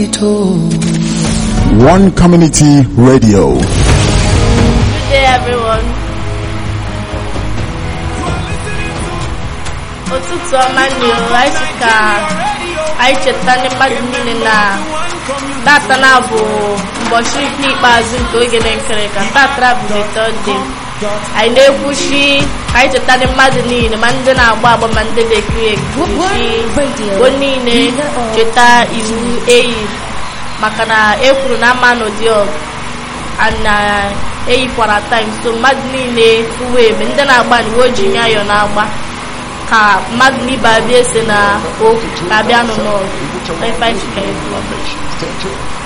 One Community Radio. Good day, everyone. ụtụtụ ọma nyo anyị sị ka anyị cheta ndị mmadụ niile na tata na bụ ụbọchị nke ikpeazụ nke oge na-ekere ka tata bụ tọde anyị na-ekwuchi anyị cheta ndị mmadụ niile ma ndị na-agba agba ma ndị na-ekiri ekirichi bụ niile cheta iwu eyi maka na e kwuru na ama n'ụdị ọgụ na eyikwara taim so mmadụ niile uwe ebe ndị na-agba na uwe ojii nyayọ na-agba ka mmadụ n'ibe abịa ese na okwu ka abịa nụ n'ọgụ Ife anyị chịkọrọ.